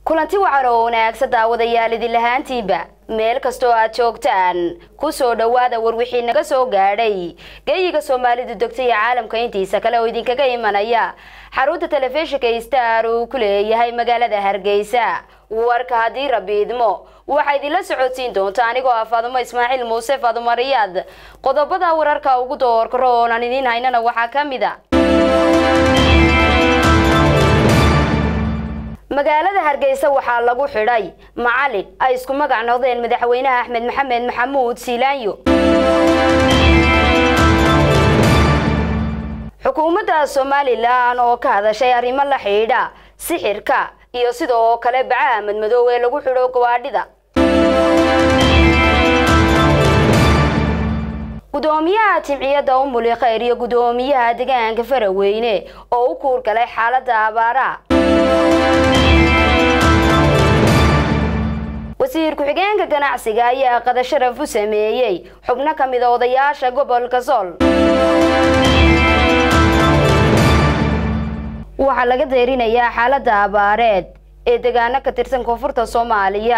kulanti wacan oo wanaagsan daawadayaal idin lahaantiiba meel kastoo aad joogtaan ku soo dhowaada warwixii naga soo gaadhay geeyiga soomaalidu degtay ee caalamka intiisa kale oo idinkaga imanaya xarunta telefishinka star uu ku leeyahay magaalada hargeysa warka haddii rabi idmo waxaa idinla socodsiin doonta anigoo ah faadumo ismaaciil muuse faadumo riyaad qodobada wararka ugu doorkaro oon aan idiin haynana waxaa ka mid a magaalada hargeysa waxaa lagu xidhay macalin ay isku magac noqdeen madaxweynaha axmed maxamed maxamuud siilaanyo xukuumadda somalilan oo ka hadashay arrimo la xidhiidha sixirka iyo sidoo kale bacaha madmadoow ee lagu xidho gawaadhida gudoomiyaha jimciyadda umuli khayr iyo gudoomiyaha deegaanka faraweyne oo u kuurgalay xaaladda abaaraha wasiir ku-xigeenka ganacsiga ayaa qadasharaf u sameeyey xubno ka mida odayaasha gobolka sool waxaa laga deerinayaa xaaladda abaareed ee deegaano ka tirsan koonfurta soomaaliya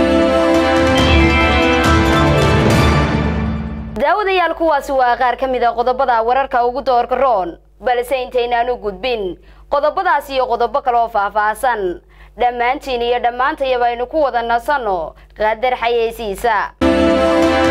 daawadayaal kuwaasi waa qaar ka mid a qodobada wararka ugu doorka roon balse intaynaan u gudbin qodobadaas iyo qodobo kale oo faahfaahsan dhammaantiin iyo dhammaantayaba aynu ku wada nasanno qadar xayeysiisa